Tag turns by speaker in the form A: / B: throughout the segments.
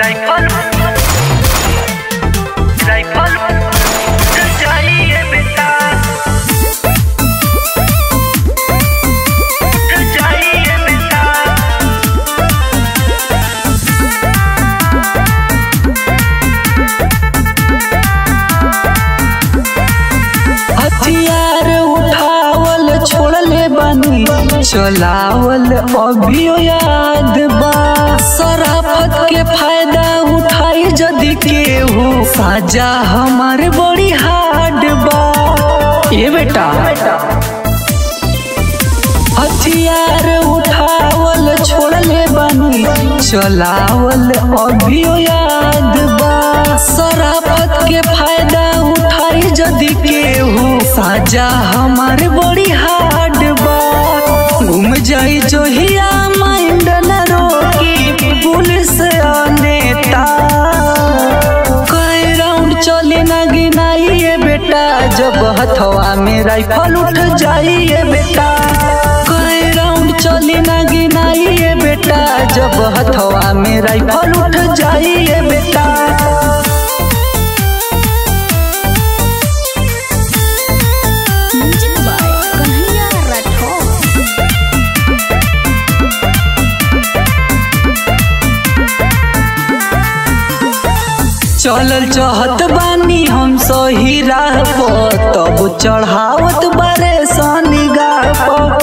A: rifle rifle चाहिए बेटा चाहिए बेटा
B: हथियार उठावल छोड़ले बानी चलावल अभियो याद बा शराफत के फायदा उठाई जदि केहू साजा हमारे बड़ी हार्ड बा ये बेटा हथियार उठावल छोड़ले बानी चलावल अभियो याद बा शराफत के फायदा उठाई जदि केहू साजा हमारे बड़ी हार्ड बा घूम जाई जोहिया माइंड न रोकी पुलिस आ नेता कई राउंड चले ना गिनाइए बेटा जब हथवा में राइफल उठ जाइए बेटा कई राउंड चले ना गिनाइए बेटा जब हथवा में राइफल उठ जाइए बेटा
C: म्यूजिक बाय कन्हैया राठौर
B: चलल चहत बानी हम सही राह पर तब चढ़ावत बारे सनिगाह पर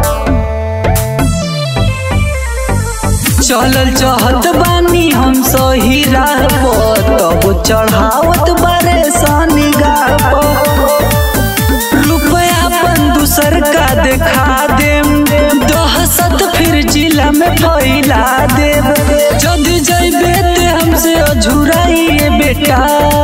B: चलल चहत बानी हम सही राह पर तब चढ़ावत बारे सनिगाह पर रुपया अपन दूसर का देखा देम दहशत फिर जिला में फैला देव जदि जैबे ते हमसे अझुराइए बेटा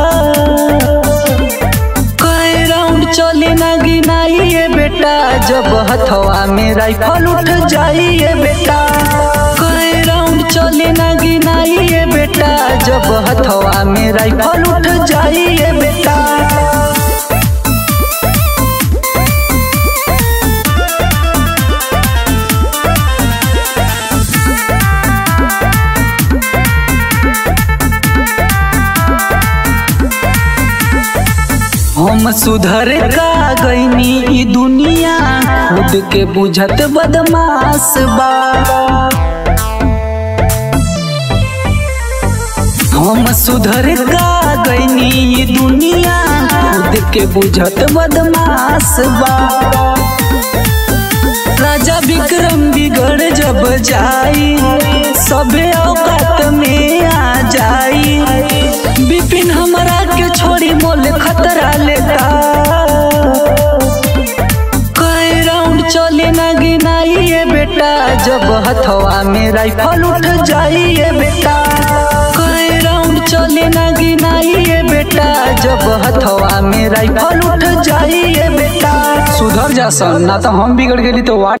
B: कई राउंड चले ना गिनाइए बेटा जब हथवा में राइफल उठ जाइए बेटा कई राउंड चले ना गिनाइए बेटा जब हथवा में राइफल उठ जाइए बेटा हम सुधर का गईनी ई दुनिया खुद के बुझत बदमाश बा हम सुधर का गईनी ई दुनिया खुद के बुझत बदमाश बा राजा विक्रम बिगड़ जब जाई सबे औकात में आ जाई बिपिन हमरा के छोड़ी मोल खतरा लेता कई राउंड चले ना गिनाइए बेटा जब हथवा में राइफल उठ जाइए बेटा कई राउंड चले ना गिनाइए बेटा जब हथवा में राइफल उठ जाइए बेटा सुधर जा सन ना तो हम बिगड़ गेली तो वा